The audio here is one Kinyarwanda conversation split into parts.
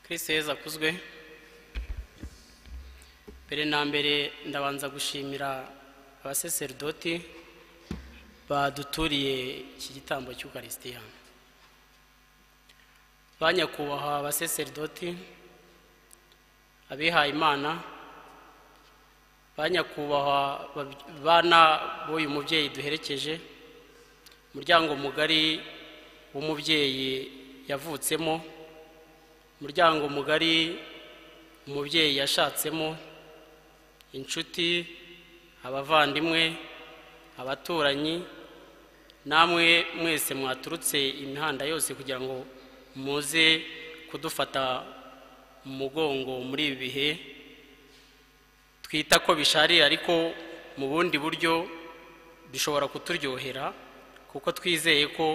kristo yezu akuzwe mbere na mbere ndabanza gushimira abaseseridoti baduturiye iki gitambo cy'ukarisitiya banyakubahwa abaseseridoti abihaye imana banyakubahwa bana b'uyu mubyeyi duherekeje umuryango mugari w'umubyeyi yavutsemo umuryango mugari umubyeyi yashatsemo inshuti abavandimwe abaturanyi namwe mwese mwaturutse imihanda yose kugira ngo muze kudufata mu mugongo muri ibi bihe twita ko bisharira ariko mu bundi buryo bishobora kuturyohera kuko twizeye ko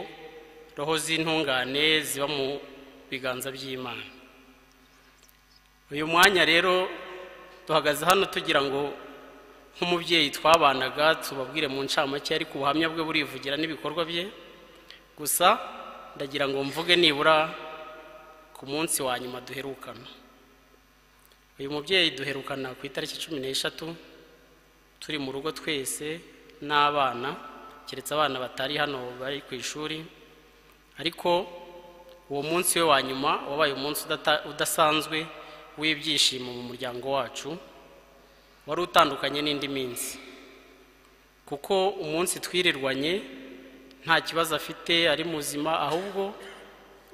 roho z'intungane ziba mu biganza by'imana uyu mwanya rero duhagaze hano tugira ngo nk'umubyeyi twabanaga tubabwire mu ncamake ariko ubuhamya bwe burivugira n'ibikorwa bye gusa ndagira ngo mvuge nibura ku munsi wa nyuma duherukana uyu mubyeyi duherukana ku itariki cumi n'eshatu turi mu rugo twese n'abana keretse abana batari hano bari ku ishuri ariko uwo munsi we wa nyuma wabaye umunsi udasanzwe w'ibyishimo mu muryango wacu wari utandukanye n'indi minsi kuko umunsi twirirwanye nta kibazo afite ari muzima ahubwo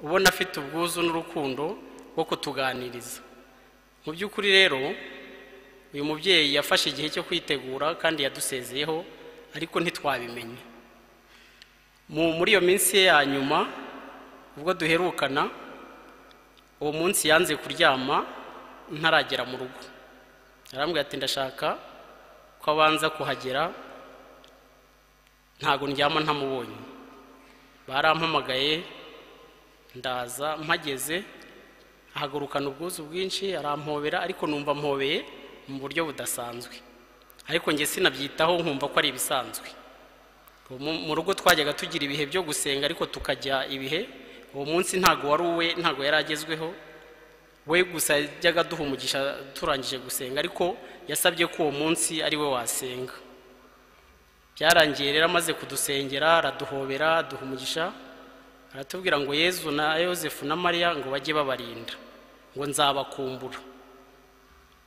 ubona afite ubwuzu n'urukundo rwo kutuganiriza mu by'ukuri rero uyu mubyeyi yafashe igihe cyo kwitegura kandi yadusezeyeho ariko ntitwabimenye muri iyo minsi ye ya nyuma ubwo duherukana uwo munsi yanze kuryama ntaragera mu rugo arambwira ati ndashaka ko abanza kuhagera ntabwo ndyama ntamubonye barampamagaye ndaza mpageze ahagurukana ubwuzu bwinshi arampobera ariko numva mpobeye mu buryo budasanzwe ariko njye sinabyitaho nkumva ko ari ibisanzwe mu rugo twajyaga tugira ibihe byo gusenga ariko tukajya ibihe uwo munsi ntabwo wari uwe ntabwo yari agezweho we gusa yajyaga duha umugisha turangije gusenga ariko yasabye ko uwo munsi ari we wasenga byarangiye rero amaze kudusengera araduhobera aduha umugisha aratubwira ngo yezu na yosefu na mariya ngo bajye babarinda ngo nzabakumbura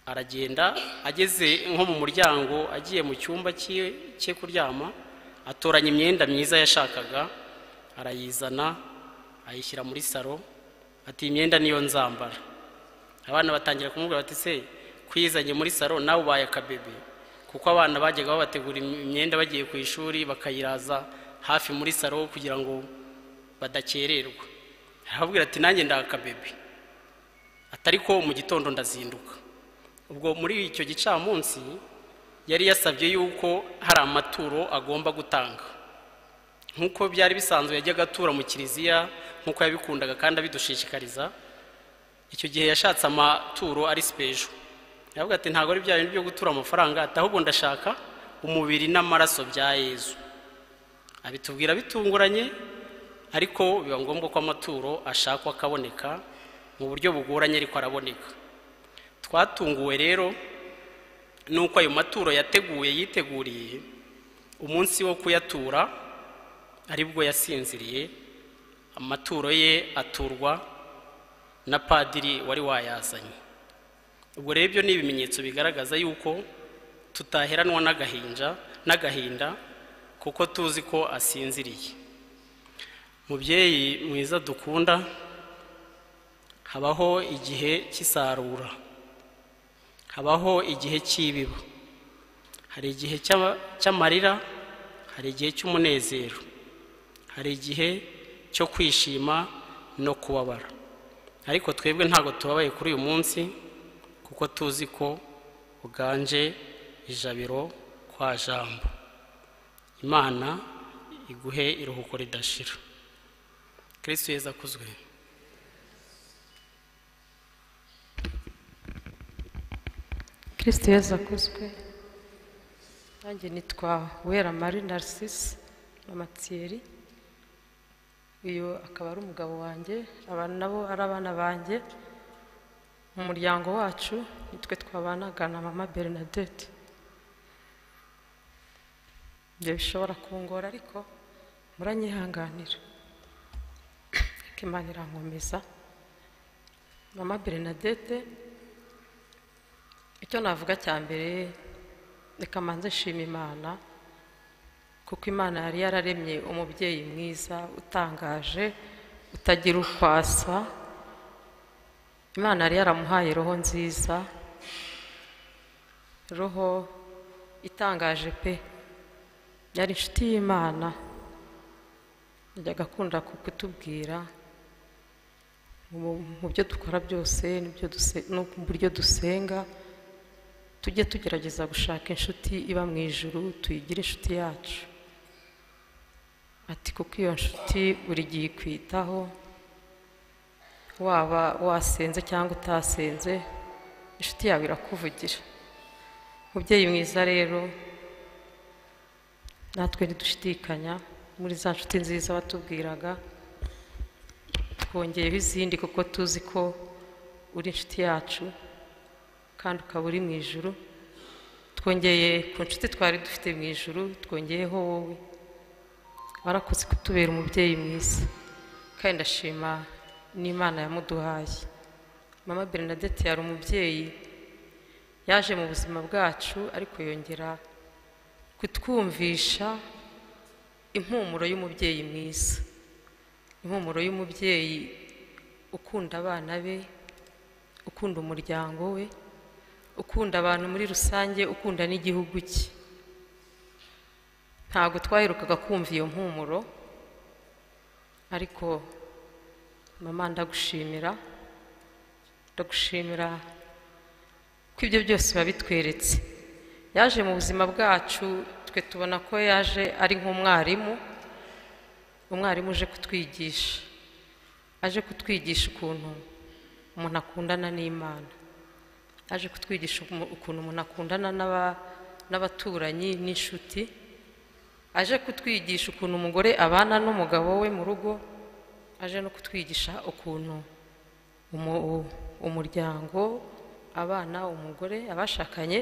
aragenda ageze nko mu muryango agiye mu cyumba cye kuryama atoranya imyenda myiza yashakaga arayizana ayishyira muri saro ati iyi myenda niyo nzambara abana batangira kumubwira bati se kwizanye muri saro nawe ubaye akabebe kuko abana bajyaga babategura imyenda bagiye ku ishuri bakayiraza hafi muri saro kugira ngo badakererwa arababwira ati nanjye ndakabebe atari ko mu gitondo ndazinduka ubwo muri icyo gicamunsi yari yasabye yuko hari amaturo agomba gutanga nk'uko byari bisanzwe yajyaga atura mu kiliziya nk'uko yabikundaga kandi abidushishikariza icyo gihe yashatse amaturo ari sipejo aravuga ati ntabwo ari bya bintu byo gutura amafaranga ati ahubwo ndashaka umubiri n'amaraso bya yezu abitubwira bitunguranye ariko biba ngombwa ko amaturo ashakwa akaboneka mu buryo bugoranye ariko araboneka twatunguwe rero nuko ayo maturo yateguye yiteguriye umunsi wo kuyatura aribwo yasinziriye amaturo ye aturwa na padiri wari wayazanye ubwo rero ibyo ni ibimenyetso bigaragaza yuko tutaheranwa n'agahinja n'agahinda kuko tuzi ko asinziriye mubyeyi mwiza dukunda habaho igihe cy'isarura habaho igihe cy'ibiba hari igihe cy'amarira hari igihe cy'umunezero hari igihe cyo kwishima no kubabara ariko twebwe ntabwo tubabaye kuri uyu munsi kuko tuzi ko uganje ijabiro kwa jambo imana iguhe iruhuko ridashira kristo yezu akuzwe kirisiti yezu akuzwe nanjye nitwa wera mari narisisi na matiyeri uyu akaba ari umugabo wanjye abantu nabo ari abana banjye mu muryango wacu nitwe twabanaga na mama bernadette ibyo bishobora kungora ariko muranyihanganira ariko imana irankomeza mama bernadette icyo navuga cya mbere reka manze nshima imana kuko imana yari yararemye umubyeyi mwiza utangaje utagira ukwasa imana yari yaramuhaye roho nziza roho itangaje pe yari inshuti y'imana yajyaga akunda kutubwira mu- mu byo dukora byose n'ibyo duse- no mu buryo dusenga tujye tugerageza gushaka inshuti iba mu ijuru tuyigire inshuti yacu ati kuko iyo nshuti buri gihe ikwitaho waba wasenze cyangwa utasenze inshuti yawe irakuvugira mubyeyi mwiza rero natwe ntidushidikanya muri za nshuti nziza watubwiraga twongeyeho izindi kuko tuzi ko uri inshuti yacu kandi ukaba uri mu ijuru twongeye ku nshuti twari dufite mu ijuru twongeyeho wowe warakoze kutubera umubyeyi mwiza kandi ndashima n'imana yamuduhaye mama bernadette yari umubyeyi yaje mu buzima bwacu ariko yongera kutwumvisha impumuro y'umubyeyi mwiza impumuro y'umubyeyi ukunda abana be ukunda umuryango we ukunda abantu muri rusange ukunda n'igihugu cye ntabwo twaherukaga kumva iyo mpumuro ariko mama ndagushimira ndagushimira ko ibyo byose babitweretse yaje mu buzima bwacu twe tubona ko yaje ari nk'umwarimu umwarimu uje kutwigisha aje kutwigisha ukuntu umuntu akundana n'imana aje kutwigisha umu- ukuntu umuntu akundana n'aba- n'abaturanyi n'inshuti aje kutwigisha ukuntu umugore abana n'umugabo we mu rugo aje no kutwigisha ukuntu umu- u- umuryango abana umugore abashakanye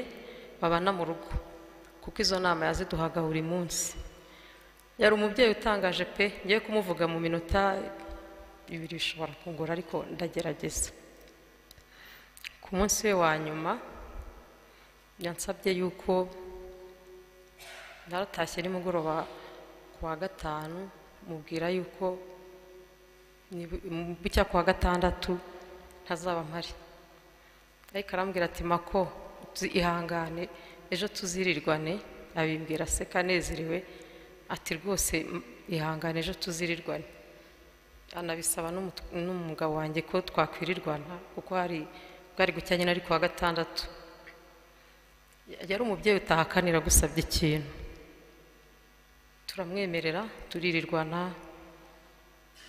babana mu rugo kuko izo nama yaziduhaga buri munsi yari umubyeyi utangaje pe ngiye kumuvuga mu minota ibiri bishobora kungora ariko ndagerageza ku munsi we wa nyuma yansabye yuko naratashye nimugoroba ku wa gatanu mubwira yuko nibu- mu bucya ku wa gatandatu ntazaba mpari ariko arambwira ati mako uzi- ihangane ejo tuzirirwane abimbwira aseka anezerewe ati rwose m- ihangane ejo tuzirirwane anabisaba n'umu- n'umugabo wanjye ko twakwirirwana kuko hari bwari gucya nyine ari ku wa gatandatu yari umubyeyi utahakanira gusabye ikintu turamwemerera turirirwana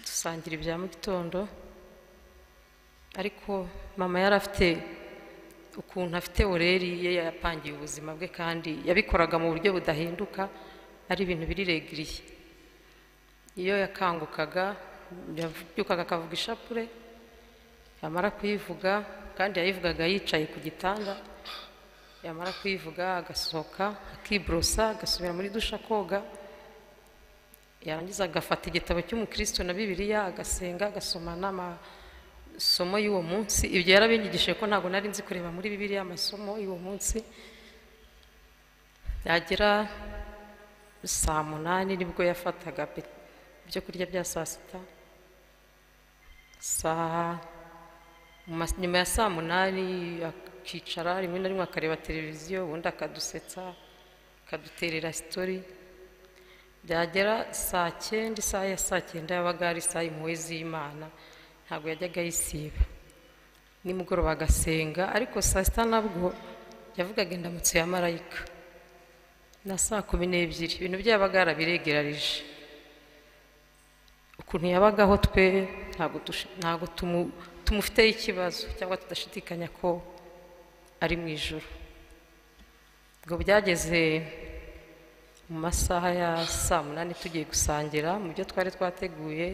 dusangira ibya mu gitondo ariko mama yari afite ukuntu afite oreri ye yapangiye ubuzima bwe kandi yabikoraga mu buryo budahinduka ari ibintu biriregiriye iyo yakangukaga yabyukaga akavuga ishapure yamara kuyivuga kandi yayivugaga yicaye ku gitanda yamara kuyivuga agasohoka akiborosa agasubira muri dusha koga yarangiza agafata igitabo cy'umukristo na bibiliya agasenga agasoma n'amasomo y'uwo munsi ibyo yarabingigishije ko ntabwo nari nzi kureba muri bibiliya amasomo y'uwo munsi yagera saa munani nibwo yafataga pe- ibyo kurya bya saa sita saa mu mas- nyuma ya saa munani akicara rimwe na rimwe akareba televiziyo ubundi akadusetsa akaduterera sitori byagera saa cyenda isaha ya saa cyenda yabaga ari isaha impuhwe z'imana ntabwo yajyaga ayisiba nimugoroba agasenga ariko saa sita nabwo yavugaga indamutso ya marayika na saa kumi n'ebyiri ibintu bye yabaga yarabiregerarije ukuntu yabagaho twe ntabwo dush- ntabwo tumu- tumufiteho ikibazo cyangwa tudashidikanya ko ari mu ijoro ubwo byageze mu masaha ya saa munani tugiye gusangira mu byo twari twateguye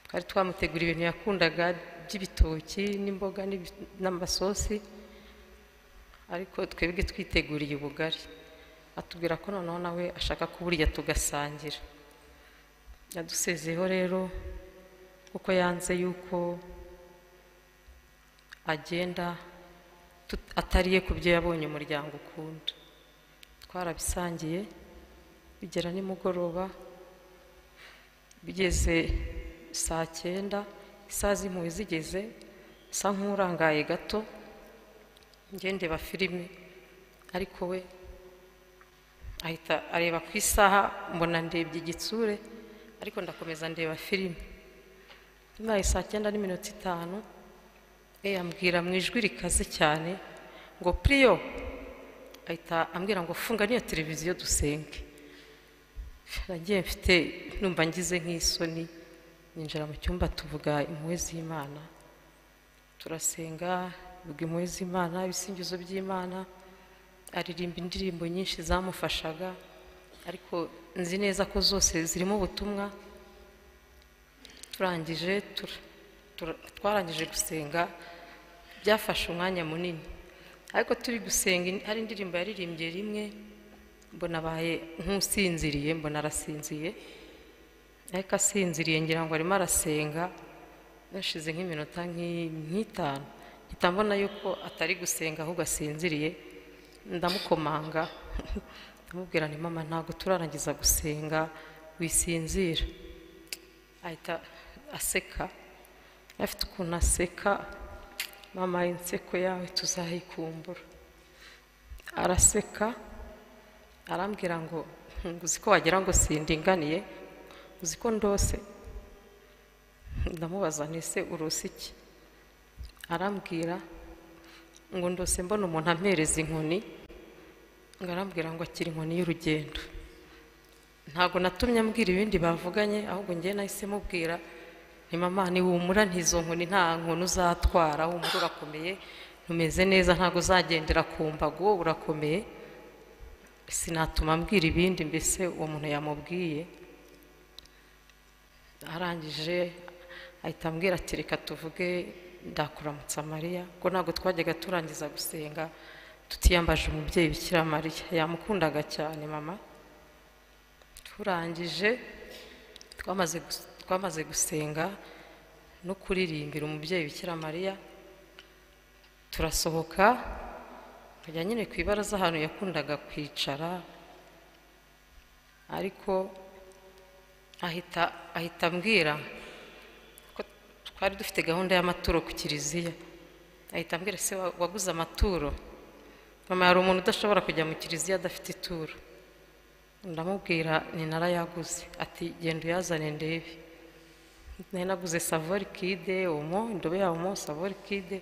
twari twamutegura ibintu yakundaga by'ibitoki n'imboga n'ibi- n'amasosi ariko twebwe twiteguriye ubugari atubwira ko noneho nawe ashaka kuburya tugasangira yadusezeyeho rero kuko yanze yuko agenda tut- atariye ku byo yabonye umuryango ukunda twarabisangiye bigera nimugoroba bigeze saa cyenda isaha z'impuhwe zigeze sa nk'urangaye gato ngendeba filime ariko we ahita areba ku isaha mbona ndebye igitsure ariko ndakomeza ndeba filime ibaye saa cyenda n'iminota itanu e yambwira mu ijwi rikaze cyane ngo puriyo ahita ambwira ngo funga niyo televiziyo dusenge nagiye mfite numva ngize nk'isoni ninjira mu cyumba tuvuga impuhwe z'imana turasenga tuvuga impuhwe z'imana ibisingizo by'imana aririmba indirimbo nyinshi zamufashaga ariko nzi neza ko zose zirimo ubutumwa turangije tura- tura- twarangije gusenga byafashe umwanya munini ariko turi gusenga in- hari indirimbo yaririmbye rimwe mbona abaye nk'usinziriye mbona arasinziye ariko asinziriye ngira ngo arimo arasenga yashize nk'iminota nk'i- nk'itanu mpita mbona yuko atari gusenga ahubwo asinziriye ndamukomanga ndamubwira ni mama ntabwo turarangiza gusenga wisinzira ahita aseka afite ukuntu aseka mama inseko yawe tuzayikumbura araseka arambwira ngo "Hmm, uzi ko wagira ngo sindinganiye uzi ko ndose ndamubaza ntese urusi iki arambwira ngo ndose mbona umuntu ampereza inkoni ngo arambwira ngo akira inkoni y'urugendo ntabwo natumye ambwira ibindi bavuganye ahubwo ngewe nahise mubwira ni mama niwumura ntizo nkoni nta nkoni uzatwara wumva urakomeye ntumeze neza ntabwo uzagendera ku mbago urakomeye sinatuma ambwira ibindi mbese uwo muntu yamubwiye arangije ahita ambwira ati reka tuvuge ndakuramutsa mariya ko ntabwo twajyaga turangiza gusenga tutiyambaje umubyeyi bikira mariya yamukundaga cyane mama turangije twamaze gus- twamaze gusenga no kuririmbira umubyeyi bikira mariya turasohoka tukajya nyine ku ibaraza ahantu yakundaga kwicara ariko ahita ahita ambwira ko twari dufite gahunda y'amaturo ku kiliziya ahita ambwira se wa- waguze amaturo mama hari umuntu udashobora kujya mu kiliziya adafite ituro ndamubwira ni narayaguze ati genda uyazane ndebe nari naguze savorikide omo indobo ya omo savorikide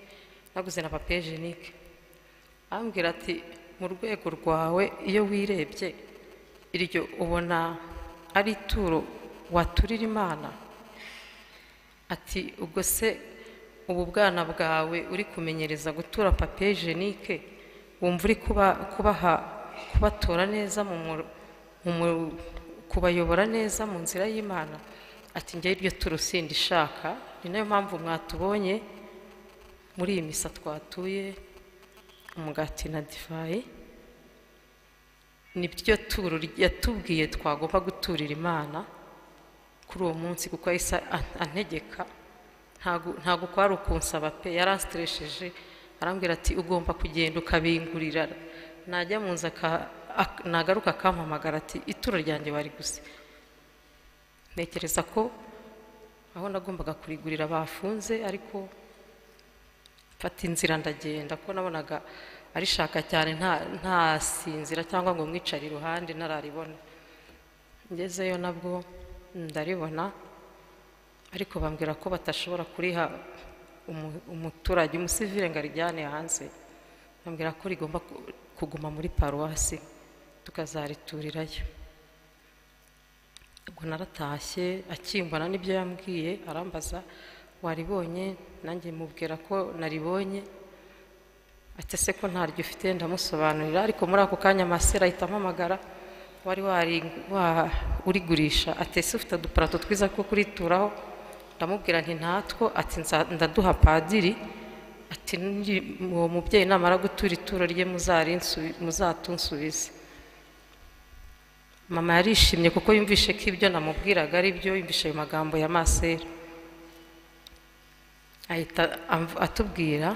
naguze na papejenike ambwira ati mu rwego rwawe iyo wirebye iryo ubona ari ituro waturira imana ati ubwo se ubu bwana bwawe uri kumenyereza gutura papejenike wumva uri kuba kubaha kubatora neza mu mwo- mu mwo- kubayobora neza mu nzira y'imana ati njye iryo turo sindishaka ni nayo mpamvu mwatubonye muri iyi misa twatuye umugati na divayi ni ryo turo yatubwiye twagomba guturira imana kuri uwo munsi kuko yahise an- antegeka ntago- ntago kwari ukunsaba pe yaransitireshije arambwira ati ugomba kugenda ukabingurira najya mu nzu aka- ak- nagaruka akampamagara ati ituro ryanjye wari gusa ntekereza ko aho nagombaga kurigurira bafunze ariko mfata inzira ndagenda kuko nabonaga arishaka cyane nta- ntasinzira cyangwa ngo mwicare iruhande ntararibona ngezeyo nabwo ndaribona ariko bambwira ko batashobora kuriha umu- umuturage umusivire ngo arijyane hanze bambwira ko rigomba ku- kuguma muri paruwasi tukazariturirayo ubwo naratashye akimbona n'ibyo yambwiye arambaza waribonye nanjye mubwira ko naribonye ati se ko ntaryo ufite ndamusobanurira ariko muri ako kanya masera ahita ampamagara wari wari wa urigurisha ati ese ufite uduparato twiza two kurituraho ndamubwira nti ntatwo ati "Nza- ndaduha padiri ati "Ngi- uwo mubyeyi namara gutura ituro rye muzarinsu- muzatunsubize mama yarishimye kuko yumvishe ko ibyo namubwiraga ari byo yumvishe ayo magambo ya masera ahita amv- atubwira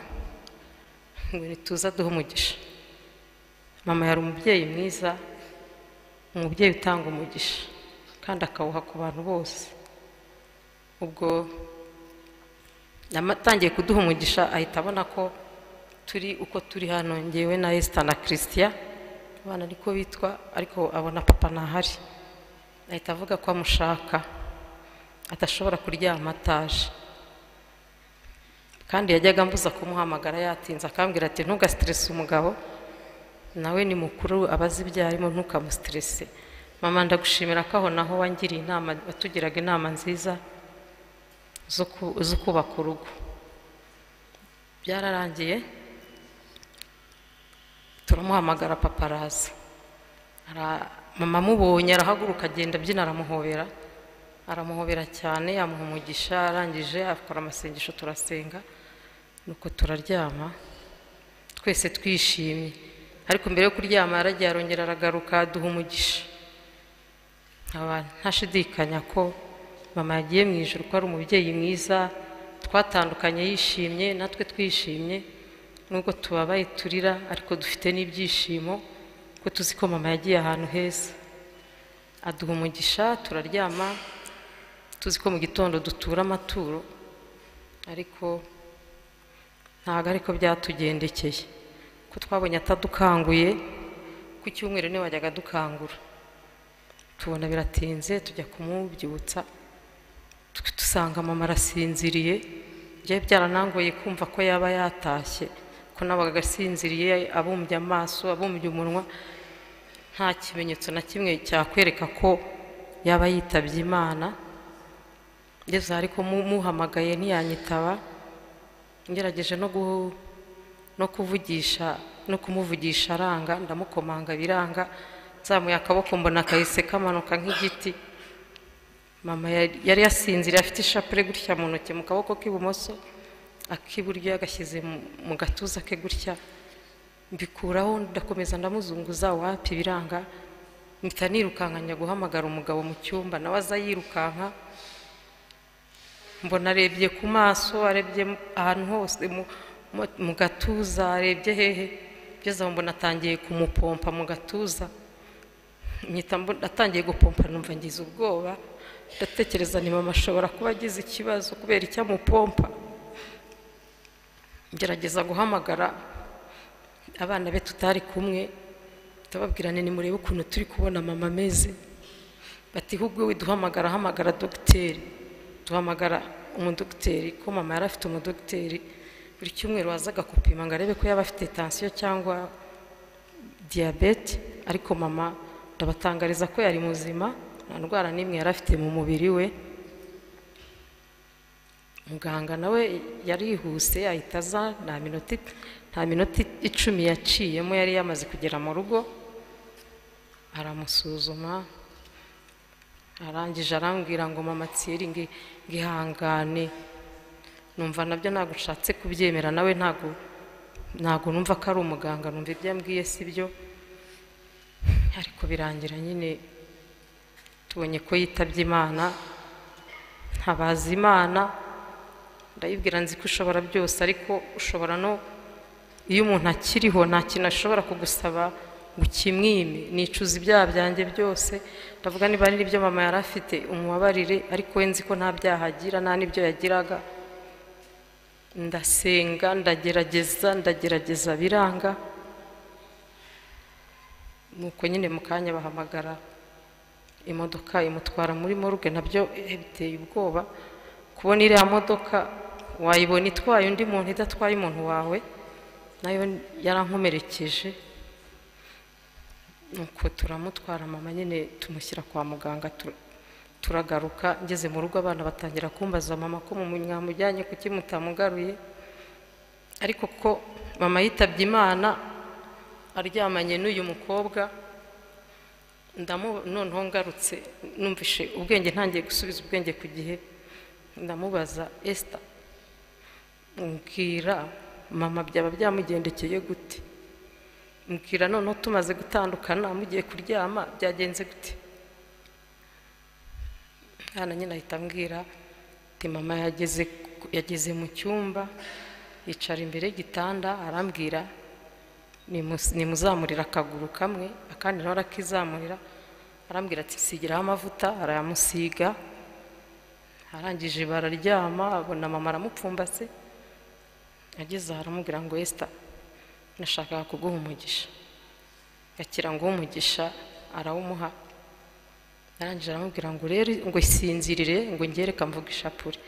ngo nituza duhe umugisha mama yari umubyeyi mwiza umubyeyi utanga umugisha kandi akawuha ku bantu bose ubwo yamatangiye kuduha umugisha ahita abona ko turi uko turi hano ngewe na esita na christian abana ariko bitwa ariko abona papa ntahari ahita avuga ko amushaka adashobora kuryama ataje kandi yajyaga ambuza kumuhamagara yatinze akambwira ati ntugasiterese umugabo nawe ni mukuru aba azi ibyo arimo ntukamusiterese mama ndagushimira ko aho naho wangiriye inama watugiraga inama nziza zo ku- zo kubaka urugo byararangiye turamuhamagara papa araza Ara- mama amubonye arahaguruka agenda abyina aramuhobera aramuhobera cyane yamuha umugisha arangije akora amasengesho turasenga nuko turaryama twese twishimye ariko mbere yo kuryama yaragiye arongera aragaruka aduha umugisha nkaba ntashidikanya ko mama yagiye mu ijoro ko ari umubyeyi mwiza twatandukanye yishimye natwe twishimye nubwo tubabaye turira ariko dufite n'ibyishimo kuko tuzi ko mama yagiye ahantu heza aduha umugisha turaryama tuzi ko mu gitondo dutura amaturo ariko ntabwo ariko byatugendekeye ko twabonye atadukanguye ku cyumweru niwe wajyaga adukangura tubona biratinze tujya kumubyutsa tu- dusanga mama arasinziriye byari byaranangoye kumva ko yaba yatashye ko nabaga agasinziriye abumbye amaso abumbye umunwa nta kimenyetso na kimwe cyakwereka ko yaba yitabye imana ngeze aho ariko mu- muhamagaye ntiyanyitaba ngerageje no gu- no kuvugisha no kumuvugisha aranga ndamukomanga biranga nzamuye akaboko mbona kahise kamanuka nk'igiti mama yari yari yasinziriye afite ishapure gutya mu ntoki mu kaboko k'ibumoso ak'iburyo yagashyize mu- mu gatuza ke gutya mbikuraho ndakomeza ndamuzunguza wapi biranga mpita nirukankanya guhamagara umugabo mu cyumba nawe aza yirukanka mbona arebye ku maso arebye mu- ahantu hose mu- mu- mu gatuza arebye hehe ngeze aho mbona atangiye kumupompa mu gatuza Mpita mbona- atangiye gupompa numva ngize ubwoba ndatekereza ni mama ashobora kuba agize ikibazo kubera icyo amupompa ngerageza guhamagara abana be tutari kumwe ndababwirane nimurebe ukuntu turi kubona mama ameze bati hubwo widuhamagara hamagara dogiteri duhamagara umudogiteri ko mama yari afite umudogiteri buri cyumweru wazaga gupima ngo arebe ko yaba afite tansiyo cyangwa diyabete ariko mama ndabatangariza ko yari muzima nta ndwara n'imwe yari afite mu mubiri we muganga nawe yarihuse ahita aza nta minota nta minota icumi yaciyemo yari yamaze kugera mu rugo aramusuzuma arangije arambwira ngo mama tsiri ngi- ngihangane numva nabyo ntabwo ushatse kubyemera nawe ntabwo ntabwo numva ko ari umuganga numva ibyo yambwiye si byo ariko birangira nyine tubonye ko yitabye imana ntabaza imana ndayibwira nzi ko ushobora byose ariko ushobora no iyo umuntu akiriho nta kintu ashobora kugusaba ngo ukimwime nicuza ibyaha byanjye byose ndavuga niba ari n'ibyo mama yari afite umubabarire ariko we nzi ko nta byaha agira nta n'ibyo yagiraga ndasenga ndagerageza ndagerageza biranga nuko nyine mu kanya bahamagara imodoka imutwara muri morgue nabyo eh, biteye ubwoba kubona iriya modoka wayibona itwaye undi muntu idatwaye umuntu wawe nayo yarankomerekeje nuko turamutwara mama nyine tumushyira kwa muganga tur- turagaruka ngeze mu rugo abana batangira kumbaza mama ko mu mwamujyanye kuki mutamugaruye ariko ko mama yitabye imana aryamanye n'uyu mukobwa ndamu noneho ngarutse numvishe ubwenge ntangiye gusubiza ubwenge ku gihe ndamubaza esita mbwira mama byaba byamugendekeye gute mbwira noneho tumaze gutandukana mugiye kuryama byagenze gute hano nyine ahita ambwira ati mama yageze yageze mu cyumba yicara imbere y'igitanda arambwira nimu- nimuzamurira akaguru kamwe akandi nawe arakizamurira arambwira ati sigiraho amavuta arayamusiga arangije bararyama abona mama aramupfumbase ageze aha aramubwira ngo esita nashakaga kuguha umugisha gakira ngo umugisha arawumuha arangije aramubwira ngo rero ngo isinzirire ngo ngere kamvuga ishapure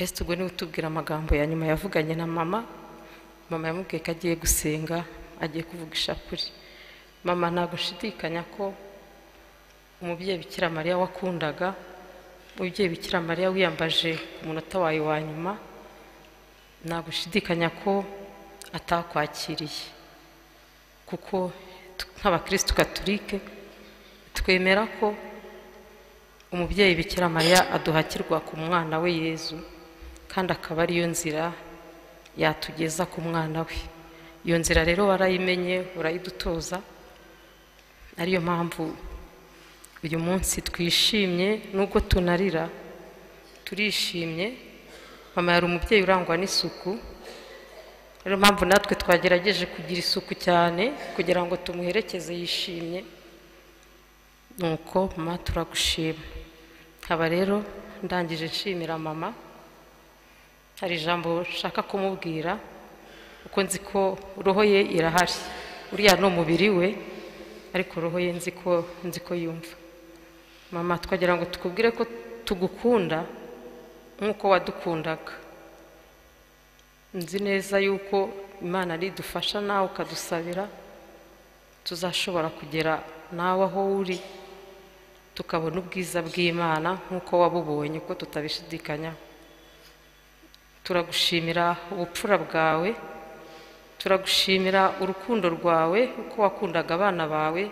ese ubwo niwe utubwira amagambo ya nyuma yavuganye na mama mama yamubwiye ko agiye gusenga agiye kuvuga ishapure mama ntabwo nshidikanya ko umubyeyi bikira mariya wakundaga umubyeyi bikira mariya wiyambaje ku munota wawe wa nyuma ntabwo nshidikanya ko atakwakiriye kuko tu- nk'abakirisitu katolike twemera ko umubyeyi bikira mariya aduhakirwa ku mwana we yezu kandi akaba ariyo nzira yatugeza ku mwana we iyo nzira rero warayimenye urayidutoza ariyo mpamvu uyu munsi twishimye nubwo tunarira turishimye mama yari umubyeyi urangwa n'isuku niyo mpamvu natwe twagerageje kugira isuku cyane kugira ngo tumuherekeze yishimye nuko mama turagushima nkaba rero ndangije nshimira mama hari ijambo nshaka kumubwira kuko nzi ko roho ye irahari uriya ni umubiri we ariko roho ye nzi ko nzi ko yumva mama twagira ngo tukubwire ko tugukunda nk'uko wadukundaga nzi neza yuko imana idufasha nawe ukadusabira tuzashobora kugera nawe aho uri tukabona ubwiza bw'imana nk'uko wabubonye ko tutabishidikanya turagushimira ubupfura bwawe turagushimira urukundo rwawe uko wakundaga abana bawe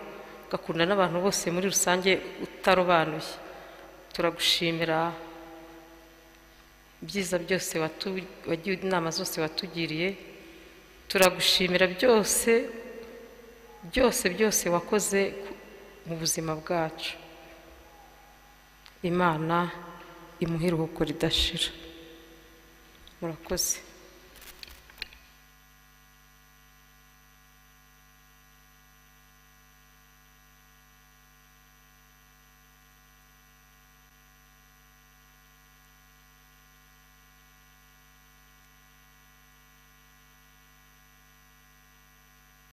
ugakunda n'abantu bose muri rusange utarobanuye turagushimira ibyiza byose watu- wagiye inama zose watugiriye turagushimira byose byose byose wakoze ku- mu buzima bwacu imana imuhe iruhuko ridashira murakoze